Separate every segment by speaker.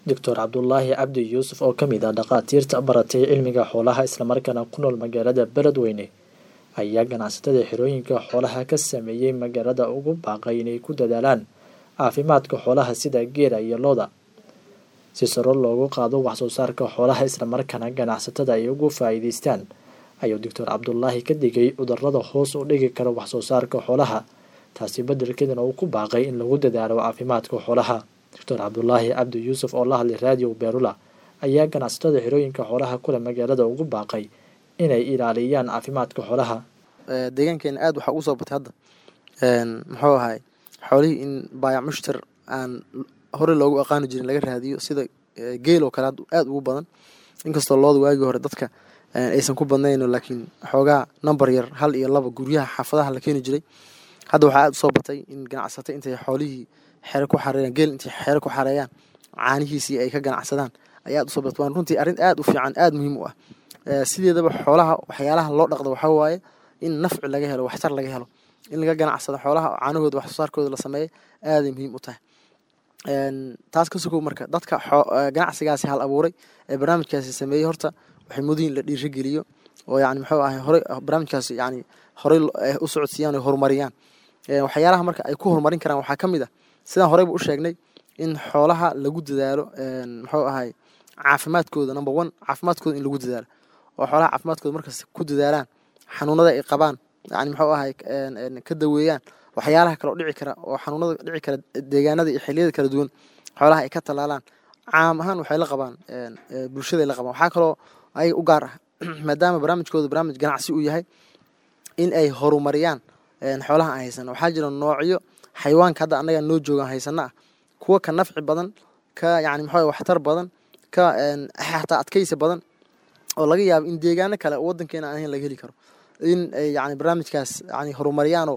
Speaker 1: doctor cabdulaahi cabdi yuusuf oo ka mid ah dhakhaatiirta baratay cilmiga xoolaha islamarkaana ku nool magaalada beledweyne ayaa ganacsatada xirooyinka xoolaha ka sameeyey magaalada ugu baaqay inay ku dadaalaan caafimaadka xoolaha sida geela iyo looda si saro loogu qaado waxsoo saarka xoolaha islamarkaana ganacsatada ay ugu faa'iideystaan ayuu doctor cabdulaahi ka digay cudurada hoos u dhigi kara waxsoo saarka xoolaha taasi beddelkeedana uu ku baaqay in lagu dadaalo caafimaadka xoolaha doctor cabdulaahi cabdi yuusuf oo la hadlay raadiyo beerula ayaa ganacsatada xirooyinka xoolaha kule magaalada ugu baaqay inay ilaaliyaan caafimaadka xoolaha
Speaker 2: deegaankeena aada waxaa ugu soo batay hadda muxuu ahay xoolihii in baayac mushtar aan horey loogu aqaani jirin laga raadiyo sida geel oo kale aada ugu badan inkastoo looda waagii hore dadka aysan ku badnayno laakiin xoogaa number yar hal iyo laba guryaha xaafadaha la keeni jiray hadda waxaa aada usoo batay in ganacsatay intay xoolihii xere ku xareeyaan geel intay xere ku xareeyaan caanihiisii ay ka ganacsadaan ayaa aada usoo batay waan runtii arrin aada u fiican aada muhiim u ah sideedaba xoolaha waxyaalaha loo dhaqdo waxaa waaye in nafci laga helo waxtar laga helo in laga ganacsado xoolaha caanahooda wax soo saarkooda la sameeya aaday muhiim u tahay taas ka sokow marka dadka ganacsigaasi hal abuuray ee barnaamijkaasi sameeyey horta waxay mudan in la dhiirigeliyo oo yani muxuu ahay horey barnaamijkaasi yani horey u socodsiiyaan oo horumariyaan waxyaalaha marka ay ku horumarin karaan waxaa ka mid ah sidaan horeyba u sheegnay in xoolaha lagu dadaalo muxuu ahay caafimaadkooda number one caafimaadkooda in lagu dadaalo oo xoolaha caafimaadkooda markas ku dadaalaan xanuunada ay qabaan yani muxuu ahay ka daweeyaan waxyaalaha kaleo dhici kara oo xanuunada dhici kara deegaanada iyo xiliyada kala duwan xoolaha ay ka talaalaan caam ahaan waxay la qabaan bulshaday la qabaan waxaa kaloo ayaga u gaar ah maadaama barnaamijkooda barnaamij ganacsi uu yahay in ay horumariyaan xoolaha aan haysano waxaa jira noocyo xayawaanka hadda annaga noo joogaan haysano ah kuwa ka nafci badan ka yani muxuu waxtar badan ka xataa adkaysi badan oo laga yaabo in deegaano kale oo wadankeena aan ahayn laga heli karo in ay yani barnaamijkaas yani horumariyaanoo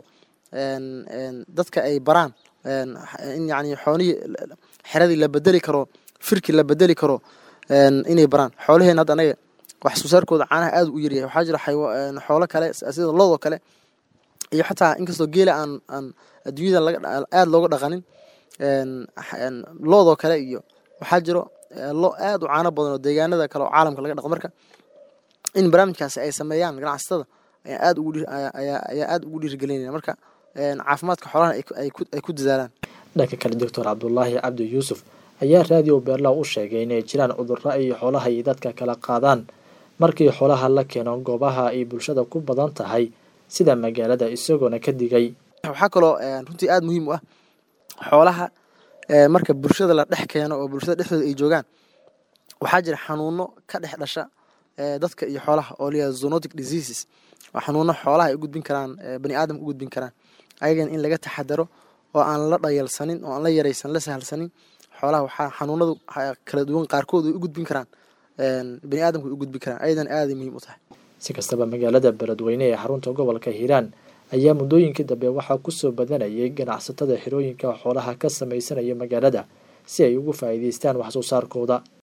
Speaker 2: dadka ay baraan in yani xoolihii xeradii la bedeli karo firkii la bedeli karo inay baraan xoolaheena hadda anaga wax soo saarkooda caanaha aada u yaryahay waxaa jira xoolo kale sida loodoo kale iyo xataa inkastoo geela aan aan adduunyada aada looga dhaqanin loodoo kale iyo waxaa jiro lo aada u caano badan oo deegaanada kale oo caalamka laga dhaqo marka in barnaamijkaasi ay sameeyaan ganacsatada ayaa aada ugu ayaa aada ugu dhiirigelinaya marka caafimaadka xoolaha ay ku dadaalaan
Speaker 1: dhanka kale doctor cabdulaahi cabdi yuusuf ayaa raadiyo beerlaw u sheegay inay jiraan cudurro ay xoolaha iyo dadka kala qaadaan markii xoolaha la keeno goobaha ay bulshada ku badan tahay sida magaalada isagoona ka digay
Speaker 2: waxaa kaloo runtii aada muhiim u ah xoolaha marka bulshada la dhex keeno oo bulshada dhexdooda ay joogaan waxaa jira xanuuno ka dhex dhasha dadka iyo xoolaha oo layaha zonotic diseases waa xanuuno xoolaha ay u gudbin karaan bani aadamka u gudbin karaan ayagana in laga taxadaro oo aan la dhayalsanin oo aan la yaraysan la sahalsanin xoolaha waxaa xanuunadu kala duwan qaarkood ay u gudbin karaan bani aadamka ay u gudbin karaan ayadan aaday muhiim u tahay
Speaker 1: si kastaba magaalada beledweyne ee xarunta gobolka hiiraan ayaa muddooyinkii dambe waxaa kusoo badanayay ganacsatada xirooyinka xoolaha ka sameysanaya magaalada si ay ugu faa'iideystaan wax soo saarkooda